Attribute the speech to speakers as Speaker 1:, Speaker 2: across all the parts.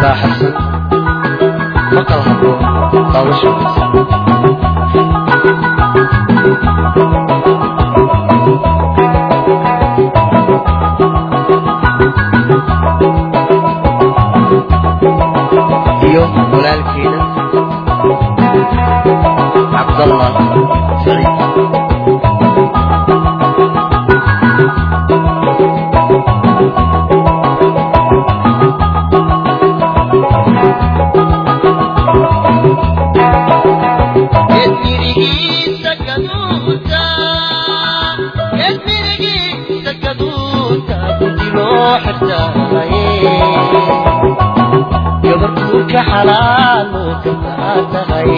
Speaker 1: raaxaysan maqal haboon daawasho wanaagsan iyo walaalkeeda cabdallah saciid
Speaker 2: Gedmirigiisa gaduuta, gedmirigiisa gaduuta, gudi loo xirtaaye. Gabartuu ka xalaalo gataa tahay.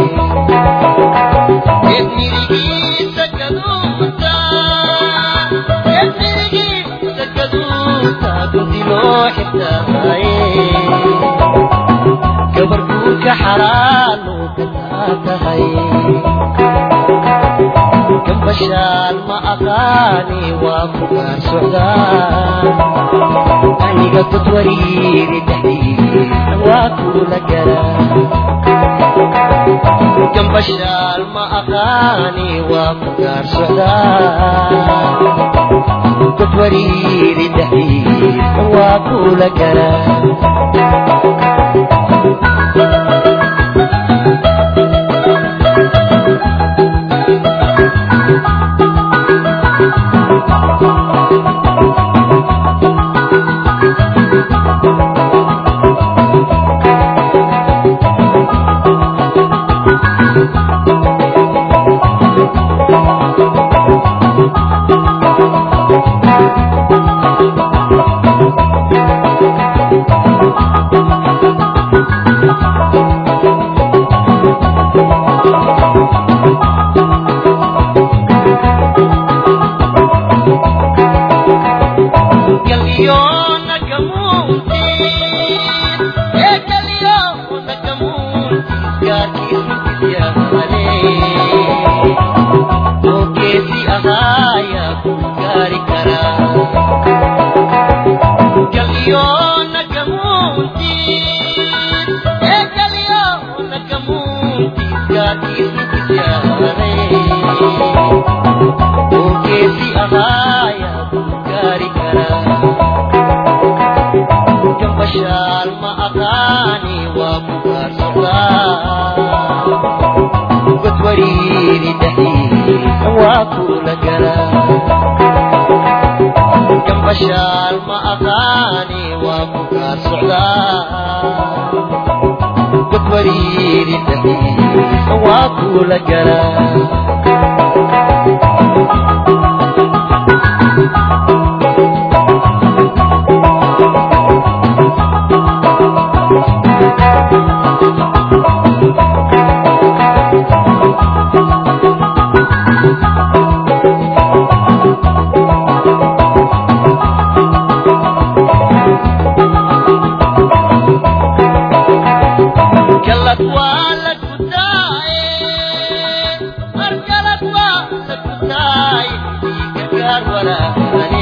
Speaker 2: Gedmirigiisa gaduuta, gedmirigiisa gaduuta, gudi loo xirtaaye. gabartuu ka xalaalo gataa tahay gambashaan ma aqaani waa ku gaar socdaa aniga dad wariiri dhexdiisa waa kula garaa gambashaan ma aqaani waa ku gaar socdaa dad wariiri dhexdiisa waa kula garaa Gambashaan ma aqaani waa ku gaarsadaa gud wariiri dhaxiisa waa kula garaa gambashaan ma aqaani waa ku gaarsocdaa gud wariiri dhaxiisa waa kula garaa galad waa la gudaaye mar galad waa la gudaaye gargaar walaane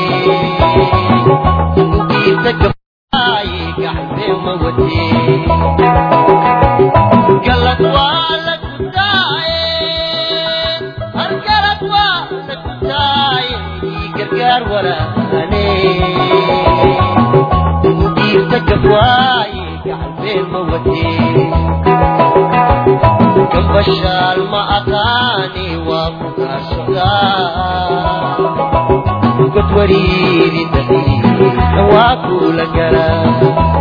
Speaker 2: ugiisa gabaaye gacbee ma watee galad waa la gudaaye mar galad waa la gudaaye gargaar walaane ugiisa gabaaye gacbee ma watee gambashaal ma aqaani waa ku gaarsadaa gud wariiri dhaxiisa waa kula garaa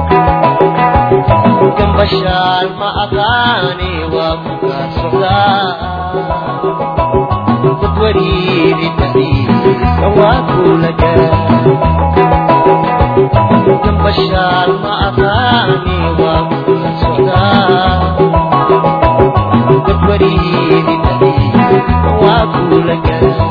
Speaker 2: gambashaal ma aqaani waa ku gaarsadaa gud wariiri dhaxiisa waa kula garaa gambashaal ma aqaani waa ku gaarsadaa gud wariiri dhaxiisa waa kula garaa